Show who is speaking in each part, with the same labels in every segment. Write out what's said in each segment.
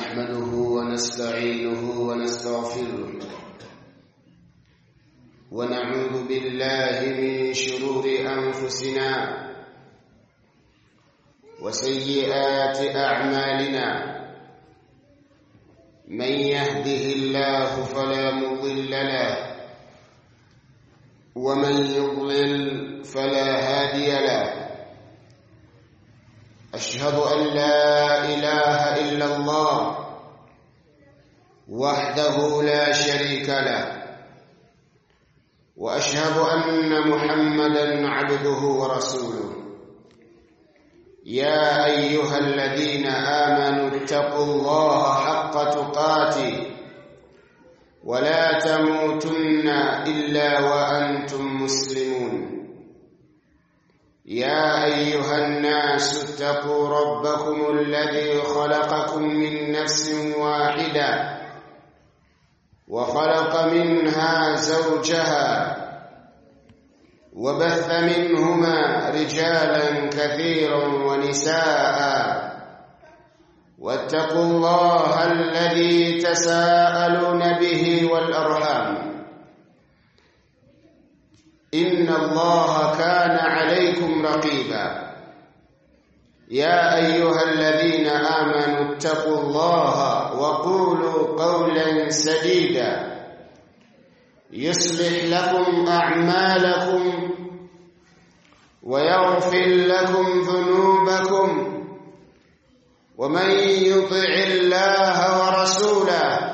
Speaker 1: نحمده ونستعينه ونستغفره ونعوذ بالله من شرور أنفسنا وسيئات أعمالنا من يهده الله فلا مضل له ومن يضلل فلا هادي له أشهد أن لا إله إلا الله وحده لا شريك له وأشهد أن محمدا عبده ورسوله يا أيها الذين آمنوا اتقوا الله حق تقاته ولا تموتن إلا وأنتم مسلمون يا أيها الناس اتقوا ربكم الذي خلقكم من نفس واحدة وخلق منها زوجها وبث منهما رجالا كثيرا ونساء واتقوا الله الذي تساءلون به والأرحام إن الله كان عليكم رقيبا يا أيها الذين آمنوا اتقوا الله وقولوا قولا سديدا يصلح لكم أعمالكم ويغفر لكم ذنوبكم ومن يطع الله ورسوله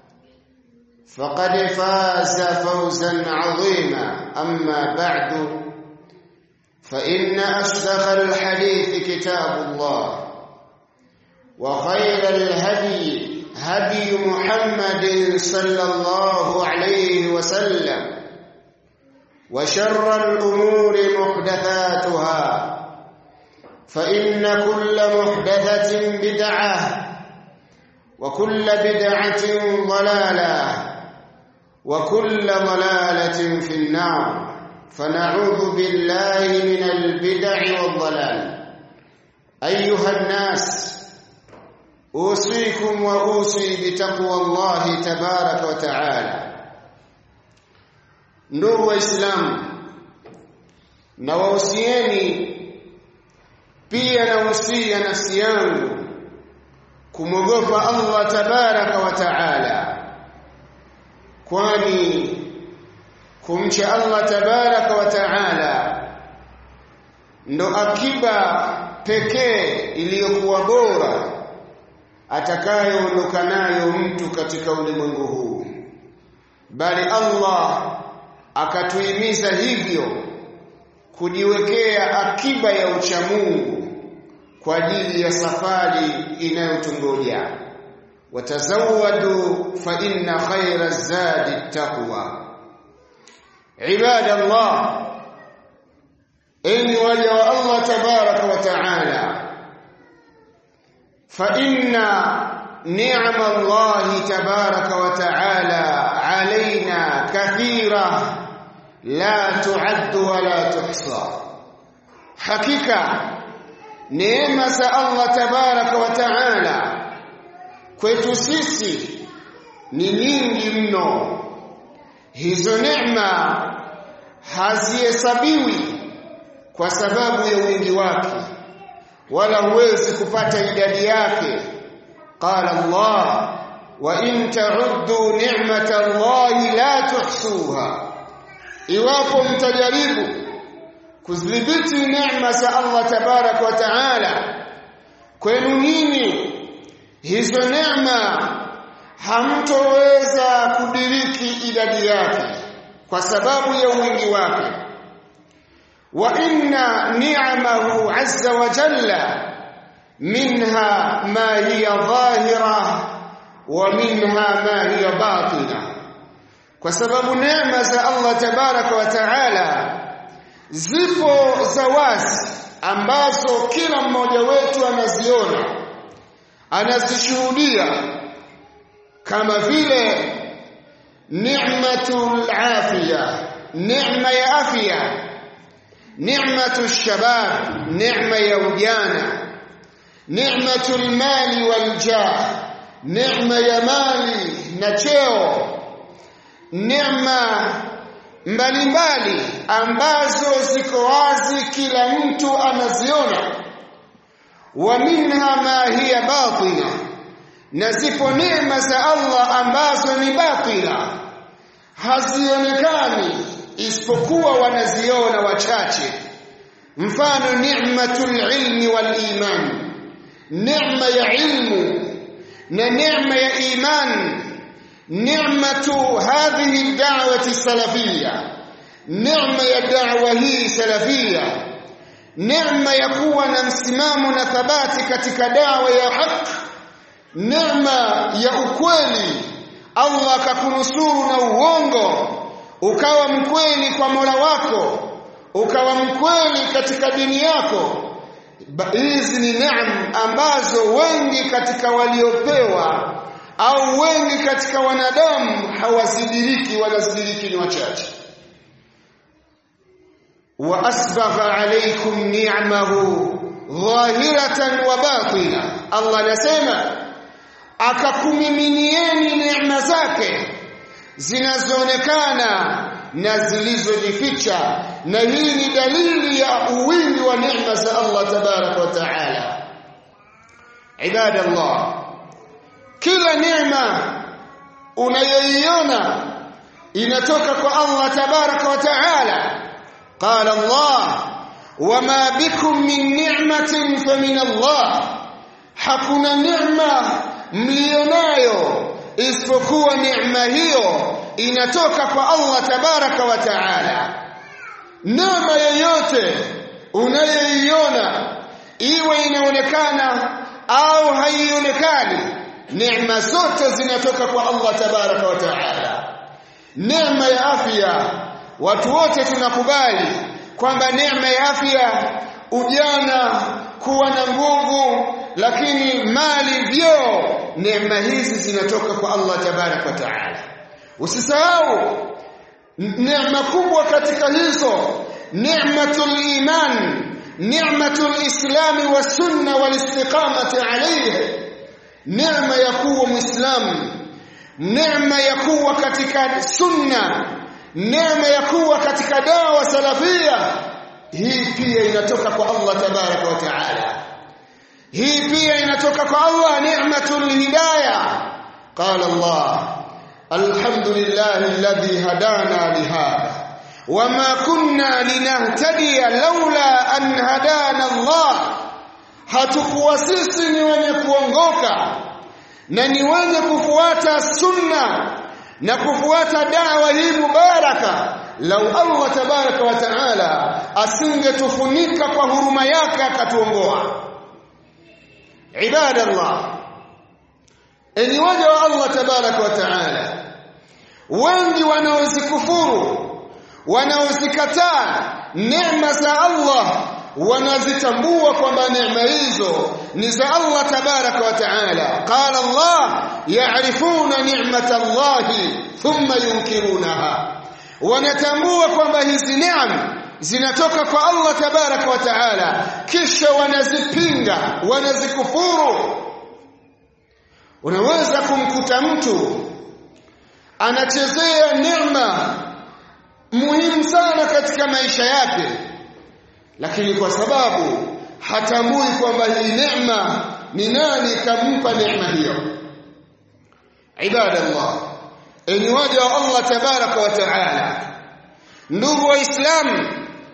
Speaker 1: فقد فاز فوزا عظيما أما بعد فإن أصدق الحديث كتاب الله وخير الهدي هدي محمد صلى الله عليه وسلم وشر الأمور محدثاتها فإن كل محدثة بدعة وكل بدعة ضلالة وكل ضلالة في النار فنعوذ بالله من البدع والضلال أيها الناس أوصيكم وأوصي بتقوى الله تبارك وتعالى ndugu waislamu na wahusieni pia nahusia nafsi yangu kumwogopa Allah tabaraka wa taala kwani kumcha Allah tabaraka wa taala ndo akiba pekee iliyokuwa bora atakayoondoka nayo mtu katika ulimwengu huu bali Allah akatuhimiza hivyo kujiwekea akiba ya uchamungu kwa ajili ya safari inayotungoja watazawadu fa inna khayra zadi taqwa ibadallah enyi waja wa Allah tabaraka wa taala fa inna ni'ma Allah tabaraka wa taala alaina kathira la tuaddu wala tuhsa hakika neema za Allah tabaraka wa taala kwetu sisi ni nyingi mno hizo neema hazihesabiwi kwa sababu ya wingi wake wala huwezi kupata idadi yake qala Allah wa in ta'uddu ni'mata Allah la tuhsuha iwapo mtajaribu kudhibiti neema za Allah tabarak wa taala kwenu nyinyi hizo neema hamtoweza kudiriki idadi yake kwa sababu ya wingi wake wa inna ni'amahu azza wa jalla minha ma hiya dhahira wa minha ma hiya batina kwa sababu neema za Allah tabaraka wa taala zipo za wazi ambazo kila mmoja wetu anaziona anazishuhudia kama vile ni'matul afiya neema ya afya ni'matu shabab neema ya ujana ni'matul mali wal jah neema ya mali na cheo neema mbalimbali ambazo ziko wazi kila mtu anaziona wa minha ma hiya batina na zipo neema za Allah ambazo ni batila hazionekani isipokuwa wanaziona wachache mfano ni'matul ilmi wal iman neema ya ilmu na neema ya iman ni'matu hadhihi da'wati salafiyya neema ya da'wa hii salafiyya neema ya kuwa na msimamo na thabati katika dawa ya haki neema ya ukweli Allah akakunusuru na uongo ukawa mkweli kwa Mola wako ukawa mkweli katika dini yako hizi ni neema ambazo wengi katika waliopewa au wengi katika wanadamu hawazidiriki wanazidiriki ni wachache wa asbagha alaykum ni'amahu dhahiratan wa batina Allah anasema akakumiminieni neema zake zinazoonekana na zilizojificha na hii ni dalili ya uwingi wa neema za Allah tabaraka wa taala ibadallah kila neema unayoiona inatoka kwa Allah tabaraka wa taala qala Allah wama bikum min ni'matin famin Allah hakuna neema mlionayo isipokuwa neema hiyo inatoka kwa Allah tabaraka wa taala neema yoyote unayoiona iwe inaonekana au haionekani neema zote zinatoka kwa Allah tabaraka wa taala neema ya afya watu wote tunakubali kwamba neema ya afya ujana kuwa na nguvu lakini mali vyo neema hizi zinatoka kwa Allah tabarak wa taala usisahau neema kubwa katika hizo ni'matul iman ni'matul islami wa sunna wal istiqamati alayhi neema ya kuwa muislamu neema ya kuwa katika sunna neema ya kuwa katika dawa salafia hii pia inatoka kwa Allah tabarak wa taala hii pia inatoka kwa Allah ni'matul hidayah qala Allah alhamdulillahi alladhi hadana lihada wama kunna linahtadiya laula an hadana Allah hatukuwa sisi ni wenye kuongoka na ni wenye kufuata sunna na kufuata dawa hii mubaraka lau Allah tabaraka wa taala asingetufunika kwa huruma yake akatuongoa ibadallah enyi waja wa Allah tabaraka wa taala wengi wanaozikufuru wanaozikataa neema za Allah wanazitambua kwamba neema hizo ni za Allah tabaraka wa taala qala Allah ya'rifuna ni'mata Allah thumma yunkirunaha wanatambua kwamba hizi neema zinatoka kwa Allah tabaraka wa taala kisha wanazipinga wanazikufuru unaweza kumkuta mtu anachezea neema muhimu sana katika maisha yake lakini kwa sababu hatambui kwamba hii neema ni nani kampa neema hiyo ibadallah enyi waja wa Allah tabaraka wa taala ndugu waislamu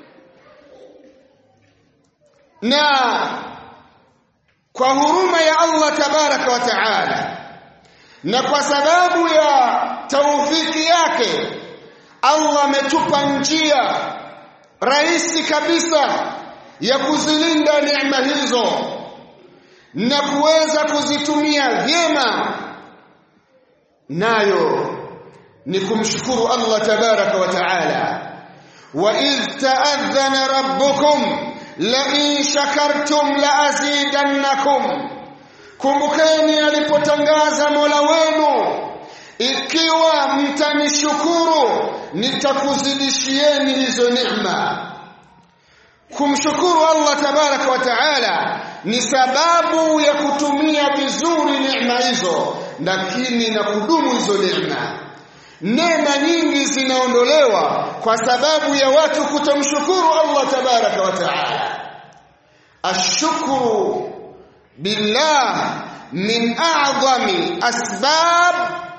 Speaker 1: na kwa huruma ya Allah tabaraka wa taala na kwa sababu ya taufiki yake Allah ametupa njia rahisi kabisa ya kuzilinda neema hizo na kuweza kuzitumia vyema nayo ni kumshukuru Allah tabaraka wa taala wa idh ta'adhana rabbukum la in shakartum la azidannakum kumbukeni alipotangaza Mola wenu ikiwa mtanishukuru nitakuzidishieni hizo neema kumshukuru Allah tabaraka wa taala ni sababu ya kutumia vizuri neema hizo lakini na kudumu hizo neema neema nyingi zinaondolewa kwa sababu ya watu kutomshukuru Allah tabaraka wa taala ashukuru billah min a'zami asbab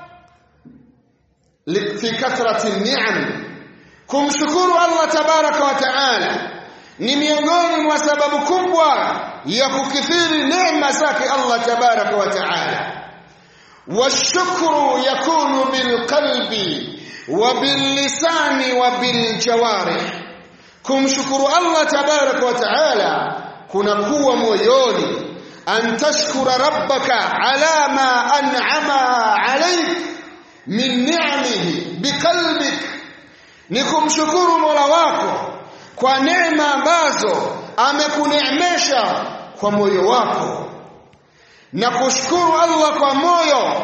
Speaker 1: fi kathrati ni'am kumshukuru Allah tabaraka wa taala ni miongoni mwa sababu kubwa ya kukithiri neema zake Allah tabaraka wa taala والشكر يكون بالقلب وباللسان وبالجوارح kumshukuru Allah tabarak wa taala kunakuwa moyoni an tashkura rabbaka ala ma an'ama alayk min ni'amihi biqalbik ni kumshukuru Mola wako kwa neema ambazo amekuneemesha kwa moyo wako na kushukuru Allah kwa moyo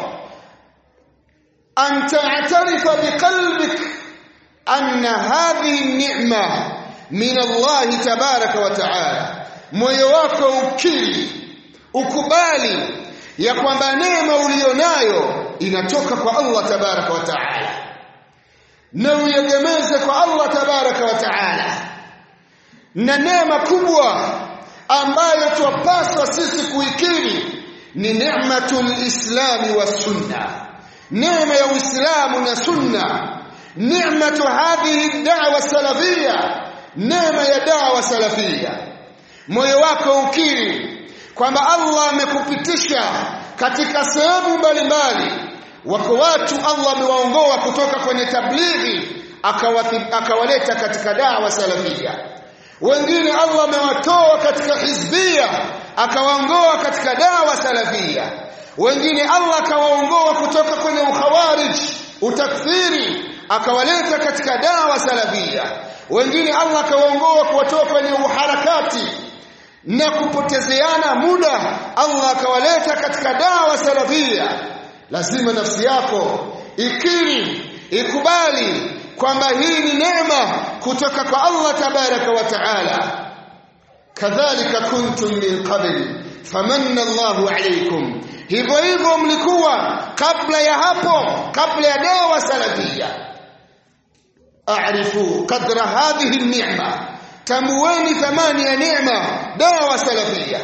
Speaker 1: an ta'tarifa biqalbik anna hadhihi ni'ma min Allah tabaraka wa ta'ala moyo wako ukiri ukubali ya kwamba neema ulionayo inatoka kwa Allah tabaraka wa ta'ala na uyegemeze kwa Allah tabaraka wa ta'ala na neema kubwa ambayo twapaswa sisi kuikiri ni ni'matul islami wa sunna neema ya uislamu na sunna ni'matu hadhihi da'wa salafia neema ya da'wa salafia moyo wako ukiri kwamba Allah amekupitisha katika sehemu mbalimbali wako watu Allah amewaongoa kutoka kwenye tablighi akawaleta katika da'wa salafia wengine Allah amewatoa katika hizbia akawaongoa katika dawa salafia wengine Allah akawaongoa kutoka kwenye ukhawarij utakfiri akawaleta katika dawa salafia wengine Allah akawaongoa kuwatoa kwenye uharakati na kupotezeana muda Allah akawaleta katika dawa salafia lazima nafsi yako ikiri ikubali kwamba hii ni neema kutoka kwa Allah tabaraka wa taala kadhalika kuntum min qabl famanna Allahu alaykum hivyo hivyo mlikuwa kabla ya hapo kabla ya dawa salafia a'rifu qadra hadhihi an-ni'ma tamuweni thamani ya neema dawa salafia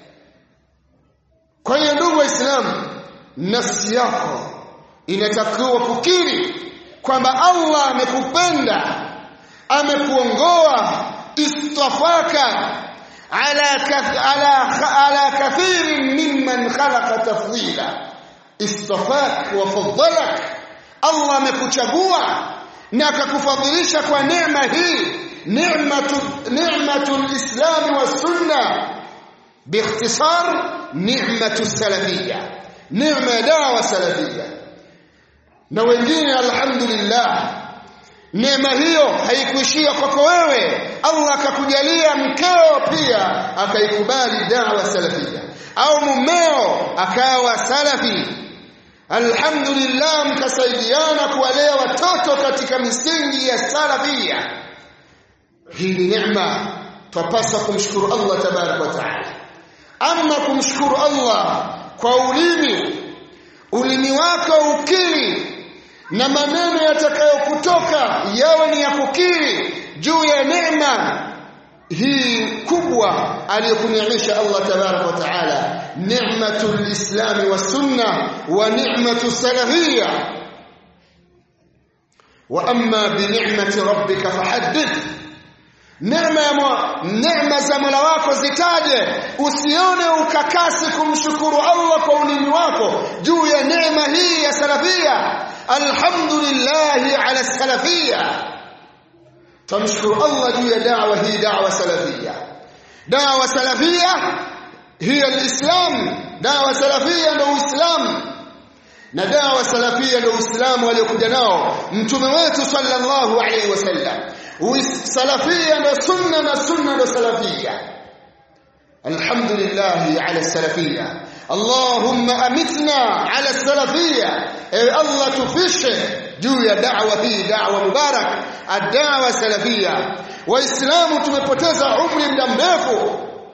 Speaker 1: kwa hiyo ndugu waislamu nafsi yako inatakiwa kukiri kwamba Allah amekupenda amekuongoa istafaka ala kath, ala ala kathirin mimman khalaqa tafdila istafak wa faddalak Allah amekuchagua na akakufadhilisha kwa neema hii ni'matu ni'matu alislam wa sunna باختصار نعمه السلفيه نعمه دعوه سلفيه na wengine alhamdulillah neema hiyo haikuishia kwako wewe Allah akakujalia mkeo pia akaikubali dawa salafia au mumeo akawa salafi alhamdulillah mkasaidiana kuwalea watoto katika misingi ya salafia hii ni neema twapaswa kumshukuru Allah tabarak wa taala ama kumshukuru Allah kwa ulimi ulimi wako ukiri na maneno yatakayokutoka yawe ni ya kukiri juu ya neema hii kubwa aliyokuneemesha Allah tabarak wa taala ni'matul islam wa sunna wa ni'matu salafiyya wa amma bi ni'mati rabbika fahaddith neema ya neema za Mola wako zitaje usione ukakasi kumshukuru Allah kwa ulimi wako juu ya neema hii ya salafia alhamdulillah ala salafia tamshukuru Allah juu ya da'wa hii da'wa salafia da'wa salafia hiya alislam da'wa salafia ndio uislamu na dawa salafia ndio uislamu aliyokuja nao mtume wetu sallallahu alaihi wasallam salafia ndio sunna na sunna ndio salafia alhamdulillah ala salafia allahumma amitna ala salafia ewe allah tufishe juu ya da'wa hii da'wa mubarak ad-da'wa salafia waislamu tumepoteza umri muda mrefu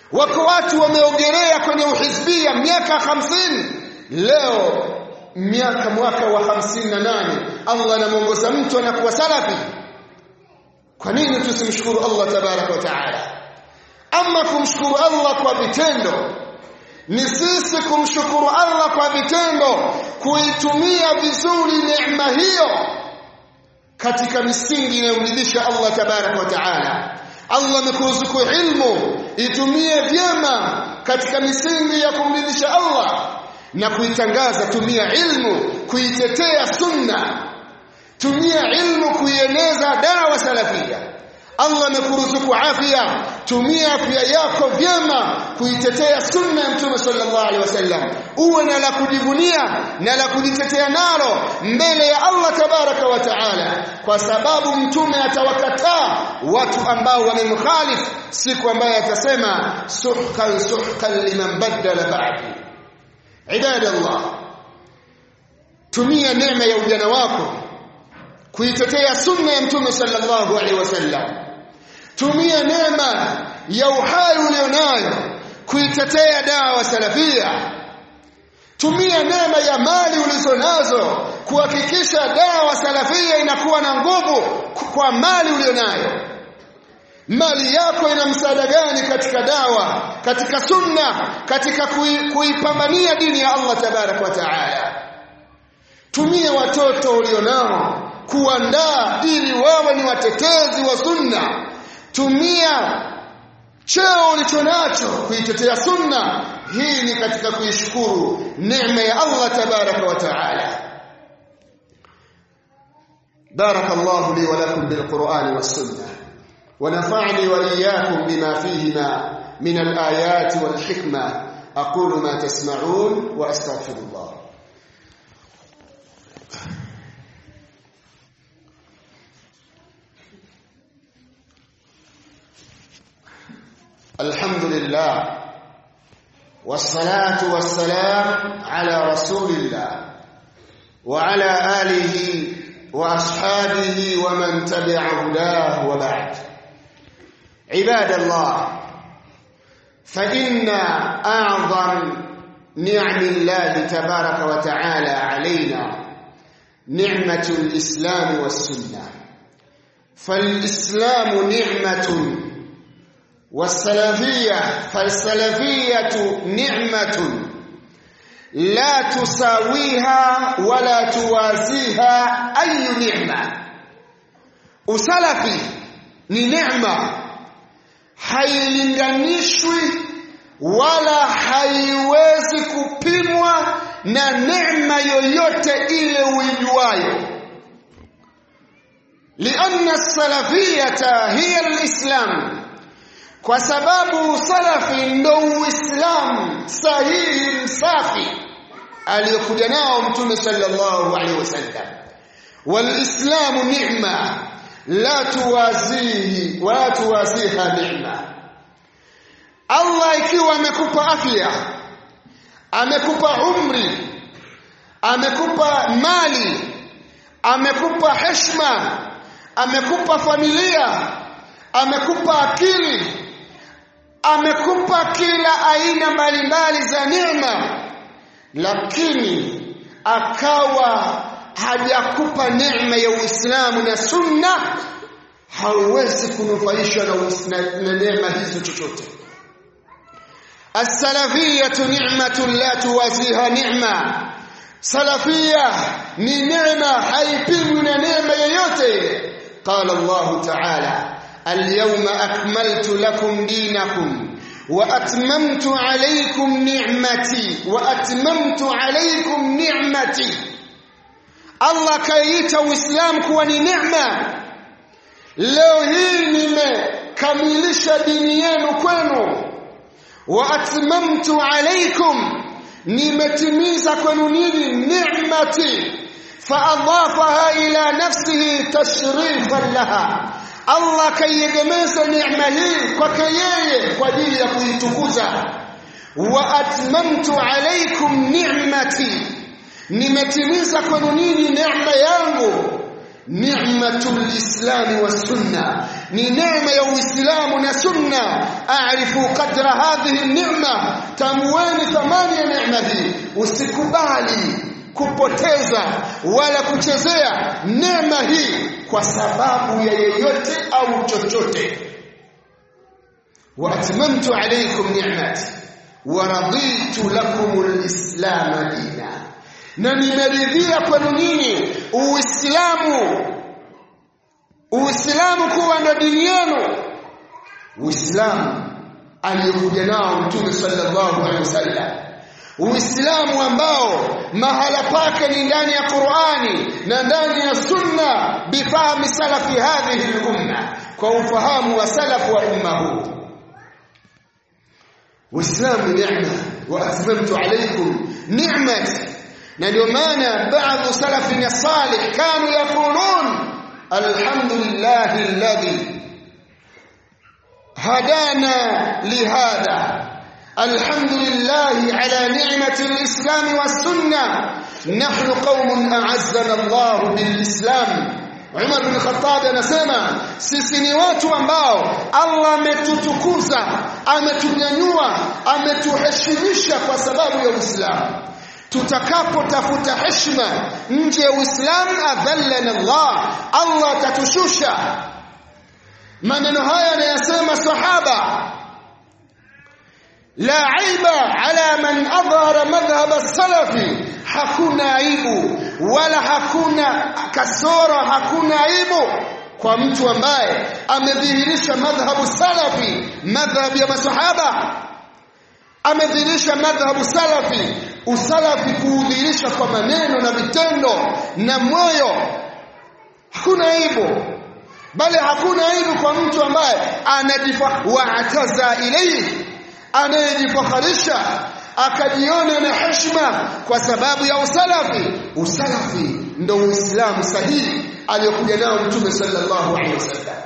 Speaker 1: wako watu wameogelea kwenye uhizbia miaka hamsini leo miaka mwaka wa hamsini na nane Allah anamuongoza mtu anakuwa salafi kwa nini tusimshukuru Allah tabaraka wa taala ama kumshukuru Allah kwa vitendo ni sisi kumshukuru Allah kwa vitendo kuitumia vizuri neema hiyo katika misingi inayomridhisha Allah tabaraka wa taala Allah amekuruzuku ilmu itumie vyema katika misingi ya kumridhisha Allah na kuitangaza tumia ilmu kuitetea sunna tumia ilmu kuieneza dawa salafia Allah amekuruzuku afya tumia afya yako vyema kuitetea sunna ya mtume sallallahu alaihi wasallam uwe na la kujivunia na la kujitetea nalo mbele ya Allah tabaraka wa taala kwa sababu mtume atawakataa watu ambao wamemkhalifu siku ambayo atasema suhkan suhkan liman badala ba'di ibadallah tumia neema ya ujana wako kuitetea sunna ya mtume sallallahu alaihi wasallam tumia neema ya uhai ulionayo kuitetea dawa salafia tumia neema ya mali ulizonazo kuhakikisha dawa salafia inakuwa na nguvu kwa mali ulionayo mali yako ina msaada gani katika dawa katika sunna katika kuipambania dini ya Allah tabarak wa taala tumia watoto ulionao kuandaa ili wawe ni watetezi wa sunna tumia cheo ulichonacho kuitetea sunna hii ni katika kuishukuru neema ya Allah tabaraka wa taala بارك الله لي ولكم بالقرآن والسنة ونفعني وإياكم بما فيهما من الآيات والحكمة أقول ما تسمعون وأستغفر الله الحمد لله والصلاة والسلام على رسول الله وعلى آله وأصحابه ومن تبع هداه وبعد عباد الله فإن أعظم نعم الله تبارك وتعالى علينا نعمة الإسلام والسنة فالإسلام نعمة والسلفية فالسلفية نعمة لا تساويها ولا توازيها أي نعمة usalafi ni neema hailinganishwi wala haiwezi kupimwa na neema yoyote ile uijuayo lianna salafiyata hiya alislam kwa sababu salafi ndo uislamu sahihi msafi aliyokuja nao mtume sallallahu alaihi wasallam walislamu ni'ma la tuwazihi wala tuwaziha ni'ma Allah ikiwa amekupa afya amekupa umri amekupa mali amekupa heshima amekupa familia amekupa akili amekupa kila aina mbalimbali za neema lakini akawa hajakupa neema ya Uislamu na Sunna hauwezi kunufaishwa na, na neema hizo chochote السلفية نعمة لا توازيها نعمة سلفية ni neema haipimwi na neema yoyote قال الله تعالى اليوم أكملت لكم دينكم وأتممت عليكم نعمتي وأتممت عليكم نعمتي Allah kaiita Uislamu kuwa ni neema. Leo hii nimekamilisha dini yenu kwenu, wa atmamtu alaikum, nimetimiza kwenu nini ni'mati, faadafaha ila nafsihi tashrifan laha. Allah kaiegemeza neema hii kwake yeye kwa ajili ya kuitukuza. Wa atmamtu alaikum ni'mati nimetimiza kwenu ninyi neema yangu ni'matul islami was sunna ni neema ya uislamu na sunna aarifu qadra hadhihi ni'ma tamweni thamani ya neema hii usikubali kupoteza wala kuchezea neema hii kwa sababu ya yeyote au chochote wa atmamtu alaykum ni'mati wa raditu lakum alislam dina na nimeridhia kwenu nyinyi uislamu uislamu kuwa ndo dini yenu uislamu aliyokuja nao mtume sallallahu alaihi wasallam uislamu ambao mahala pake ni ndani ya Qur'ani na ndani ya sunna bifahmi salafi hadhihi al-umma kwa ufahamu wa salafu wa umma huu uislamu neema wa atmamtu alaykum ni'mati na ndio maana baadhi salafina salih kanu yaqulun alhamdulillahi alladhi hadana lihadha الحمد لله على نعمة الإسلام والسنة نحن قوم أعزنا الله بالإسلام Umar bin Khattab anasema sisi ni watu ambao Allah ametutukuza, ametunyanyua, ametuheshimisha kwa sababu ya Uislamu. Tutakapotafuta heshima nje ya Uislamu, adhallana Allah, Allah atatushusha. Maneno haya anayasema sahaba la aiba ala man adhara madhhab as-salafi hakuna aibu wala hakuna kasoro hakuna aibu kwa mtu ambaye amedhihirisha madhhabu salafi madhhab ya masahaba amedhihirisha madhhabu salafi usalafi kuudhihirisha kwa maneno na vitendo na moyo hakuna aibu bali hakuna aibu kwa mtu ambaye anajifa wa'taza ilayhi anayejifakharisha akajiona na heshima kwa sababu ya usalafi usalafi ndo uislamu sahihi aliyokuja nao mtume sallallahu alaihi wasallam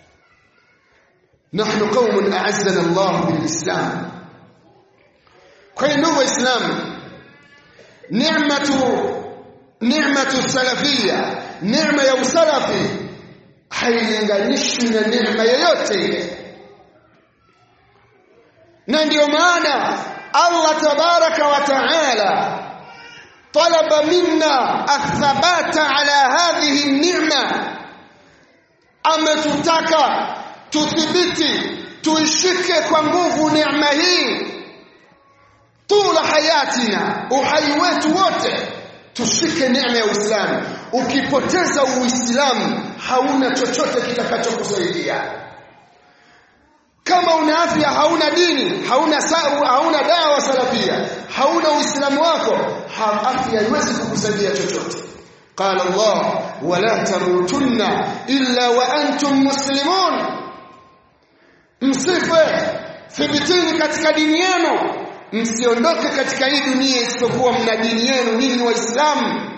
Speaker 1: nahnu qaumun a'azzana Allah bilislam kwa hiyo ndugu waislamu ni'matu ni'matu salafia neema ya usalafi hailinganishwi na neema yoyote ile na ndio maana Allah tabaraka wa taala talaba minna athabata ala hadhihi ni'ma ametutaka tuthibiti tuishike kwa nguvu neema hii tula hayatina uhai wetu wote tushike neema ya Uislamu ukipoteza Uislamu hauna chochote kitakachokusaidia kama una afya hauna dini hauna sabu hauna dawa salafia hauna uislamu wako ha, afya haiwezi kukusaidia chochote qala allah wala tamutunna illa wa antum muslimun msife thibitini katika dini yenu msiondoke katika hii dunia isipokuwa mna dini yenu ninyi waislamu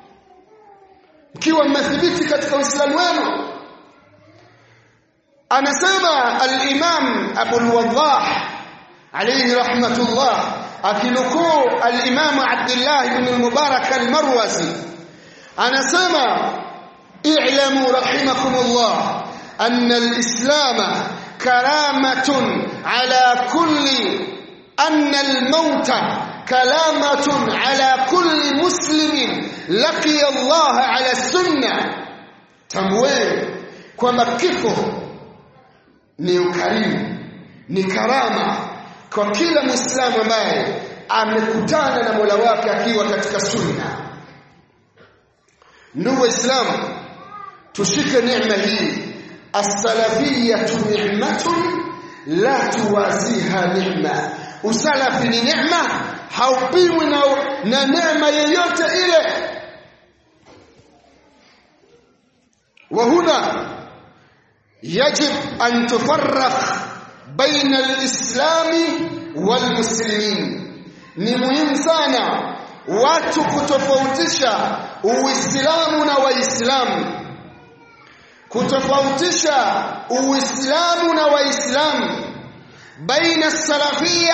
Speaker 1: mkiwa mmethibiti katika uislamu wenu anasema al-Imam Abu al-Waddah alayhi rahmatullah akinukuu al-Imam Abdullah ibn al-Mubarak al-Marwazi anasema i'lamu rahimakumullah anna al-islam karamatun ala kulli anna al-mauta kalamatun ala kulli muslimin laqiya Allah ala sunnah tamwe kwamba kifo ni ukarimu ni karama kwa kila muislamu ambaye amekutana na Mola wake akiwa katika sunna ndugu waislamu tushike neema hii as-salafiyatu ni'matun la tuwaziha ni'ma usalafi ni neema haupimwi na, na neema yoyote ile وهنا يجب أن تفرق بين الإسلام والمسلمين ni muhimu sana watu kutofautisha uislamu na waislamu kutofautisha uislamu na waislamu baina salafia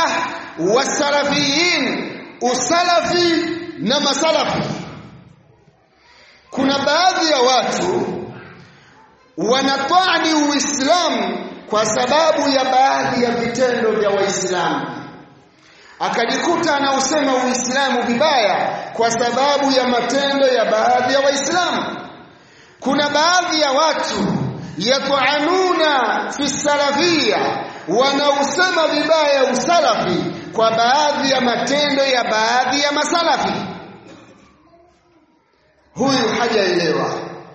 Speaker 1: wasalafiyin usalafi na masalafi kuna baadhi ya watu wanatwani Uislamu kwa sababu ya baadhi ya vitendo vya Waislamu akajikuta anausema Uislamu vibaya kwa sababu ya matendo ya baadhi ya Waislamu. Kuna baadhi ya watu yat'anuna fi salafia, wanausema vibaya usalafi kwa baadhi ya matendo ya baadhi ya masalafi. Huyu hajaelewa.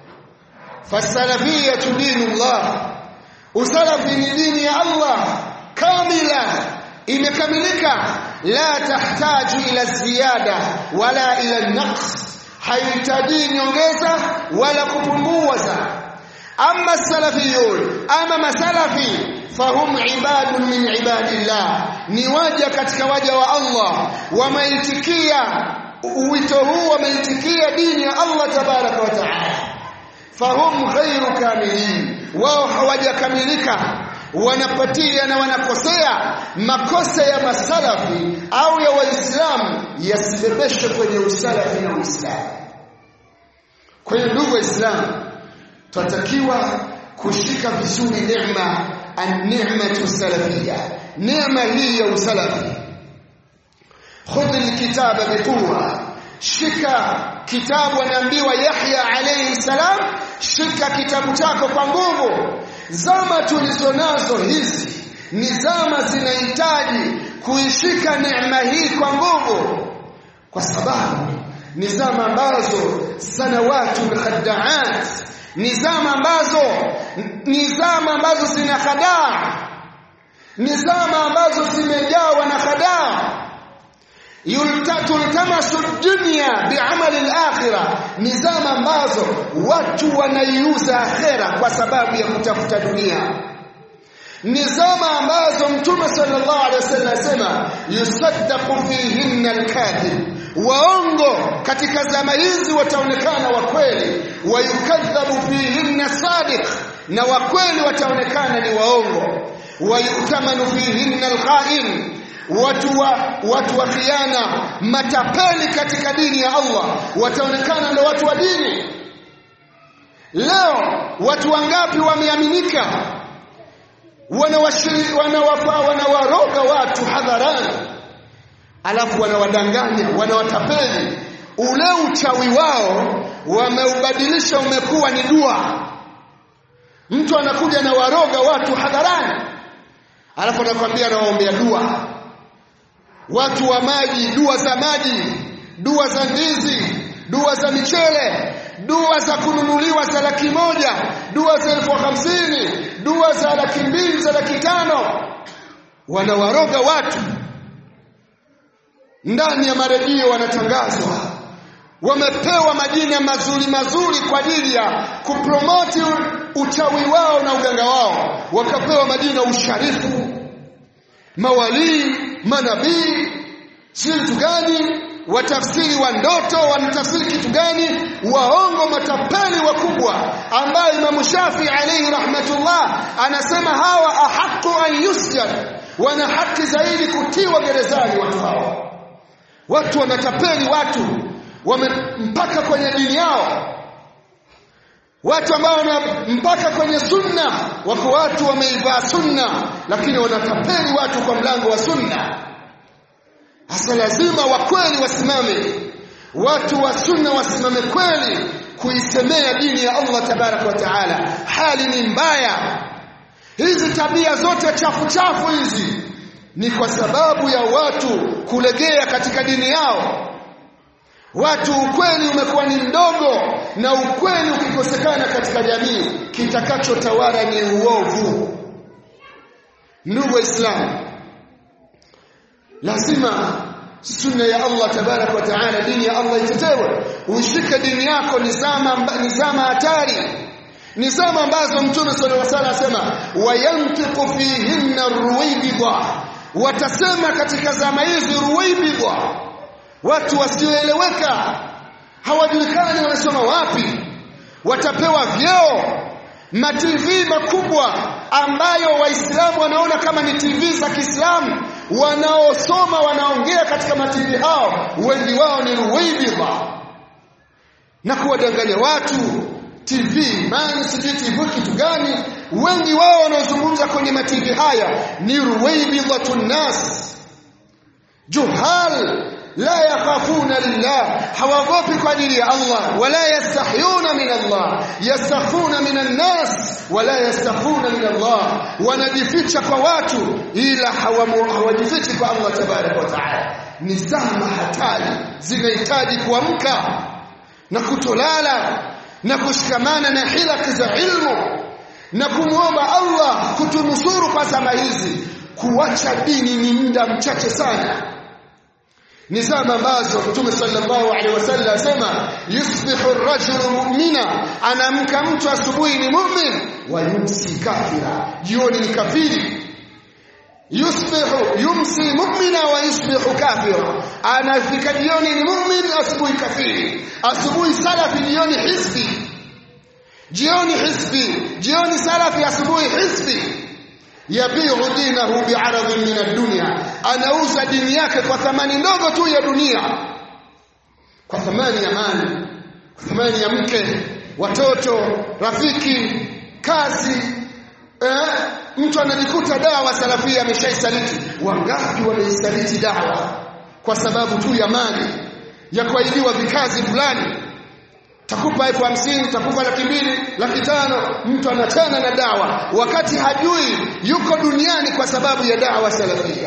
Speaker 1: Fasalafiyatu dinullah, usalafi ni dini ya Allah kamila, imekamilika la tahtaju ila ziyada wala ila naqs, haihitaji nyongeza wala kupunguza. Ama salafiyun, ama masalafi fahum ibadun min ibadillah, ni waja katika waja wa Allah, wameitikia wito huu, wameitikia dini ya Allah tabaraka wa taala. Fahum ghairu kamilin, wao hawajakamilika wanapatia na wanakosea makosa ya masalafi au ya waislamu yasibebeshwe kwenye usalafi na uislamu kwa hiyo ndugu waislamu twatakiwa kushika vizuri neema an-ni'matu salafia neema hii ya usalafi khudh alkitaba biquwa shika kitabu anaambiwa Yahya alayhi salam shika kitabu chako kwa nguvu zama tulizonazo hizi ni zama zinahitaji kuishika neema hii kwa nguvu kwa sababu ni zama ambazo sanawatu khaddaat ni zama ambazo ni zama ambazo zina khadaa ni zama ambazo zimejawa na khadaa tultamasu dunya biamali al-akhirah ni zama ambazo watu wanaiuza akhera kwa sababu ya kutafuta dunia ni zama ambazo mtume sallallahu alaihi wasallam asema yusaddaqu fihinna al-kadhib waongo katika zama hizi wataonekana wa kweli wayukadhabu fihinna sadiq na wa kweli wataonekana ni waongo wayutamanu fihinna al-kha'in watu wa watu wa khiana matapeli katika dini ya Allah wataonekana ndio watu wa dini leo watu wangapi wameaminika wanawashiri wanawafa wanawaroga watu hadharani alafu wanawadanganya wanawatapeli ule uchawi wao wameubadilisha umekuwa ni dua mtu anakuja na waroga watu hadharani alafu anakwambia anawaombea dua watu wa maji dua za maji dua za ndizi dua za michele dua za kununuliwa za laki moja dua za elfu hamsini dua za laki mbili za laki tano wanawaroga watu ndani ya maredio wanatangazwa wamepewa majina mazuri mazuri kwa ajili ya kupromoti uchawi wao na uganga wao wakapewa majina usharifu mawalii manabii si vitu gani watafsiri wa ndoto wanatafsiri kitu gani waongo matapeli wakubwa ambayo Imam Shafi alayhi rahmatullah anasema hawa ahaqu an yusjan wana haki zaidi kutiwa gerezani watu hawa watu wanatapeli watu wamempaka kwenye dini yao watu ambao mpaka kwenye sunna wako watu wameivaa sunna lakini wanatapeli watu kwa mlango wa sunna hasa lazima wa kweli wasimame watu wa sunna wasimame kweli kuisemea dini ya Allah tabarak wa taala hali ni mbaya hizi tabia zote chafu chafu hizi ni kwa sababu ya watu kulegea katika dini yao watu ukweli umekuwa ni mdogo na ukweli ukikosekana katika jamii kitakachotawala ni uovu ndugu waislamu lazima sunna ya Allah tabarak wa taala dini ya Allah itetewe uishike dini yako ni zama ni zama hatari ni zama ambazo mtume sallallahu alaihi wasallam asema wayantiqu fihinna ruwaybidha watasema katika zama hizi ruwaybidha watu wasioeleweka hawajulikani wanasoma wapi watapewa vyeo ma TV makubwa ambayo waislamu wanaona kama ni TV za Kiislamu wanaosoma wanaongea katika mativi hao wengi wao ni ruwaybidha na kuwadanganya watu TV man sijui TV kitu gani wengi wao wanaozungumza kwenye mativi haya ni ruwaibidhatun nas juhal la yakhafuna lillah hawagopi kwa ajili ya Allah wala yastahyuna min Allah yastakhuna min an-nas wala yastakhuna min Allah wanajificha kwa watu ila hawajifichi kwa Allah tabarak wa taala ni zama hatari zinahitaji kuamka na kutolala na kushikamana na hilaki za ilmu na kumwomba Allah kutunusuru kwa zama hizi kuacha dini ni muda mchache sana ni zama ambazo Mtume sallallahu alaihi wasallam asema yusbihu ar-rajulu mu'mina anamka mtu asubuhi ni mu'min wa yumsi kafira jioni ni kafiri yusbihu yumsi mu'mina wa yusbihu kafira anafika jioni ni mu'min asubuhi kafiri asubuhi salafi jioni hizbi jioni hizbi jioni salafi asubuhi hizbi yabiu dinahu bi'aradhin min ad-dunya anauza dini yake kwa thamani ndogo tu ya dunia kwa thamani ya mali kwa thamani ya mke watoto rafiki kazi eh, mtu anajikuta dawa salafia ameshaisaliti wangapi wameisaliti dawa kwa sababu tu ya mali ya kuahidiwa vikazi fulani takupa elfu hamsini takupa laki mbili laki tano mtu anachana na dawa wakati hajui yuko duniani kwa sababu ya dawa salafia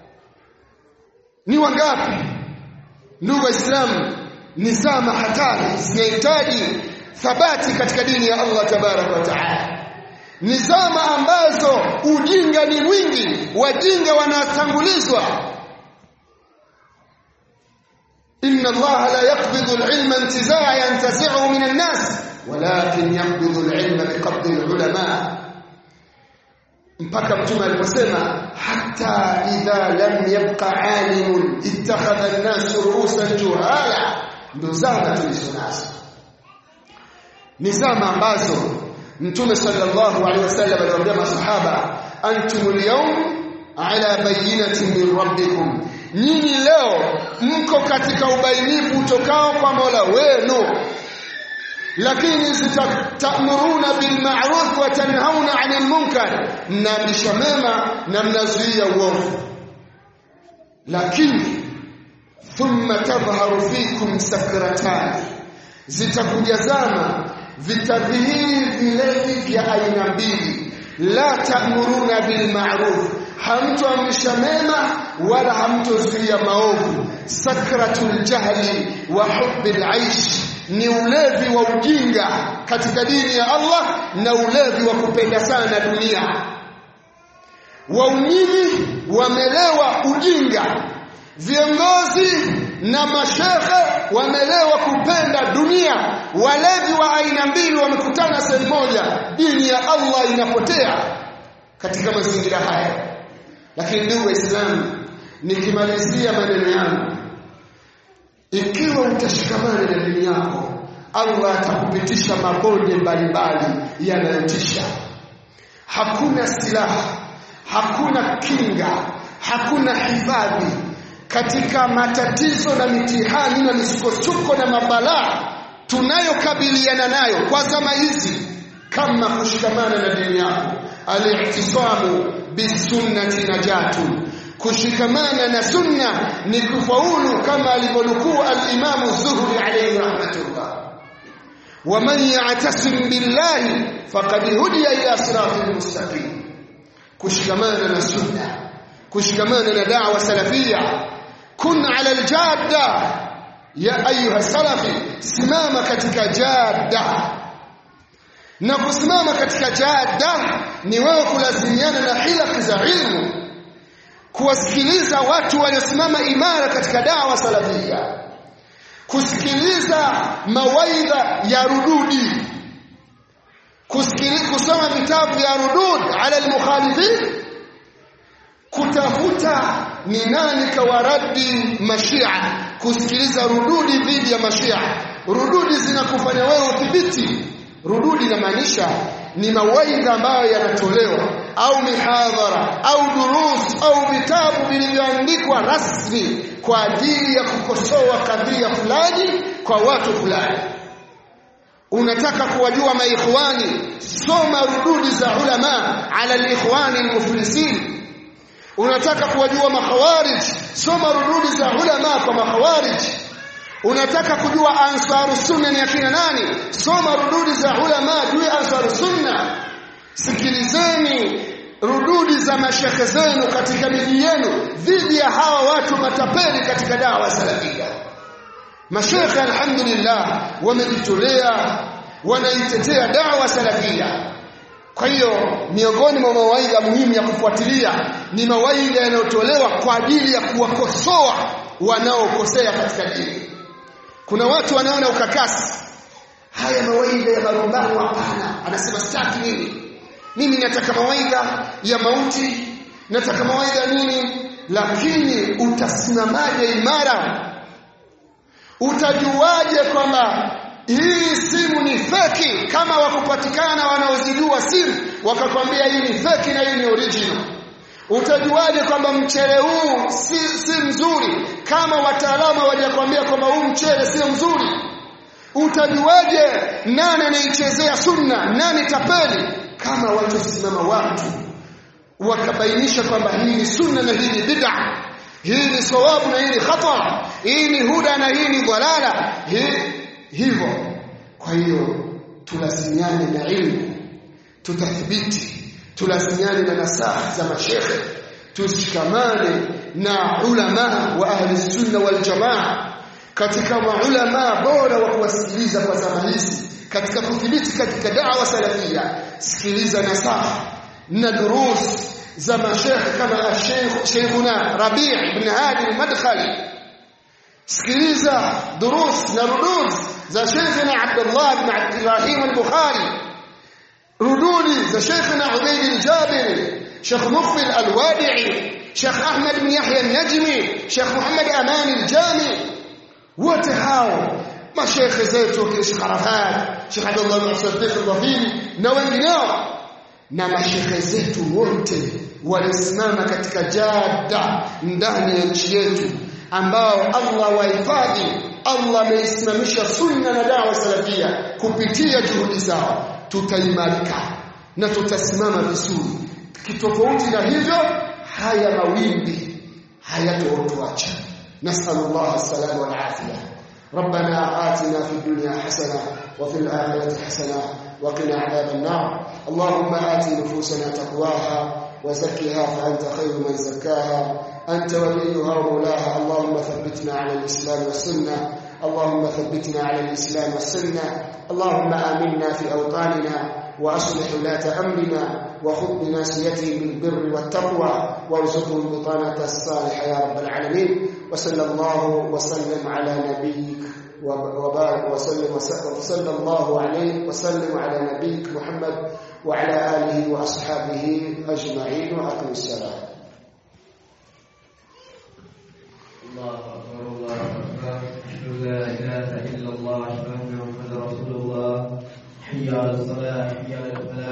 Speaker 1: ni wangapi ndugu waislamu ni zama hatari zinahitaji thabati katika dini ya Allah tabaraka wa taala ni zama ambazo ujinga ni mwingi wajinga wanatangulizwa inna Allah la yaqbidu al-ilma intizaa yantazi'u min an-nas walakin yaqbidu al-ilma biqabdi al-ulama mpaka mtume aliposema hata idha lam yabqa alimun ittakhadha an-nas ru'usan juhala ndo zama tulizonazo ni zama ambazo mtume sallallahu alaihi wasallam aliwaambia masahaba antumul yawm ala bayyinatin min rabbikum nyinyi leo mko katika ubainifu utokao kwa Mola wenu lakini zitamuruna bil ma'ruf wa tanhauna 'anil munkar mnaamrisha mema na mnazuia uovu lakini thumma tadhharu fikum sakratani zitakujazana vitadhihiri vilevi vya aina mbili la ta'muruna bil ma'ruf hamtoamrisha mema wala hamtozuia maovu sakratul jahli wa hubbil aish ni ulevi wa ujinga katika dini ya Allah na ulevi wa kupenda sana dunia waumini wamelewa ujinga viongozi na mashehe wamelewa kupenda dunia walevi wa aina mbili wamekutana sehemu moja dini ya Allah inapotea katika mazingira haya lakini ndugu waislamu nikimalizia maneno yangu ikiwa utashikamana na dini yako Allah atakupitisha mabonde mbalimbali yanayotisha hakuna silaha hakuna kinga hakuna hifadhi katika matatizo na mitihani na misukosuko na mabalaa tunayokabiliana nayo kwa zama hizi kama kushikamana na dini yako al-ihtisamu bisunnati najatu kushikamana na sunna ni kufaulu kama alivyonukuu al-Imam Zuhri alayhi rahmatullah ومن يعتصم بالله فقد هدي الى صراط مستقيم kushikamana na sunna kushikamana na da'wa salafia kun ala aljadda ya ayuha salafi simama katika jadda na kusimama katika jadda ni wewe kulazimiana na hilaki za ilmu kuwasikiliza watu waliosimama imara katika dawa salafia kusikiliza mawaidha ya rududi kusikiliza kusoma vitabu vya rudud ala almukhalifin kutafuta ni nani kawaradi mashia kusikiliza rududi dhidi ya mashia rududi zinakufanya wewe udhibiti rududi inamaanisha ni mawaidha ambayo yanatolewa au mihadhara au durus au vitabu vilivyoandikwa rasmi kwa ajili ya kukosoa kadhia fulani kwa watu fulani unataka kuwajua maikhwani soma rududi za ulama ala alikhwani almuflisin unataka kuwajua makhawarij soma rududi za ulama kwa makhawarij unataka kujua ansaru sunna ni akina nani soma rududi za ulama juu ya ansaru sunna sikilizeni rududi za mashekhe zenu katika miji yenu dhidi ya hawa watu matapeli katika dawa salafia mashekhe alhamdulillah wamejitolea wanaitetea dawa salafia kwa hiyo miongoni mwa mawaidha muhimu ya kufuatilia ni mawaidha yanayotolewa kwa ajili ya kuwakosoa wanaokosea katika dini kuna watu wanaona ukakasi haya mawaidha ya marumbano hapana anasema sitaki nini mimi nataka mawaidha ya mauti nataka mawaidha nini lakini utasimamaje imara utajuaje kwamba hii simu ni feki kama wakupatikana wanaozijua simu wakakwambia hii ni feki na hii ni original utajuaje kwamba mchele huu si, si mzuri kama wataalamu hawajakwambia kwamba huu mchele sio mzuri utajuaje nani anaichezea sunna nani tapeli kama watasimama watu wakabainisha kwamba hii ni sunna na hii ni bid'a hii ni sawabu na hii ni khata hii ni huda na hii ni dhalala hivyo kwa hiyo tulazimiane na ilmu tutathibiti tulazimiane na nasaha za mashekhe tushikamane na ulama wa ahli sunna wal jamaa katika maulama bora wa kuwasikiliza kwa zama hizi katika kudhibiti katika da'wa salafia sikiliza nasaha na durus za mashekhe kama Sheikh Sheikhuna Rabi' ibn Hadi al-Madkhali sikiliza durus na rudud za Sheikhna Abdullah ibn Ibrahim al-Bukhari rududi za Sheikhna Ubayd al-Jabiri Sheikh Muqbil al-Wadi'i Sheikh Ahmad ibn Yahya al-Najmi Sheikh Muhammad Aman al-Jami wote hao mashekhe zetu kina Sheikh Arafat Sheikh Abdullah ibn Siddiq al-Dhafiri na wengineo na mashekhe zetu wote walisimama katika jada ndani ya nchi yetu ambao Allah wahifadhi Allah ameisimamisha sunna na dawa salafia kupitia juhudi zao tutaimarika na tutasimama vizuri kitofauti na hivyo haya mawimbi hayatotuacha nasallallahu alaihi wal afia ربنا آتنا في الدنيا حسنة وفي الآخرة حسنة وقنا عذاب النار اللهم آت نفوسنا تقواها وزكها فأنت خير من زكاها أنت وليها ومولاها اللهم ثبتنا على الإسلام والسنة اللهم ثبتنا على الإسلام والسنة اللهم آمنا في أوطاننا وأصلح ولاة أمرنا وخذ بناصيتهم بالبر والتقوى وارزقهم بطانة الصالحة يا رب العالمين وصلى الله وسلم على نبيك وبارك وسلم وصلى الله عليه وسلم على نبيك محمد وعلى آله وأصحابه أجمعين وأقم السلام
Speaker 2: الله أكبر الله أكبر أشهد أن لا إله إلا الله أشهد أن محمدا رسول الله حي على الصلاة حي على الفلاح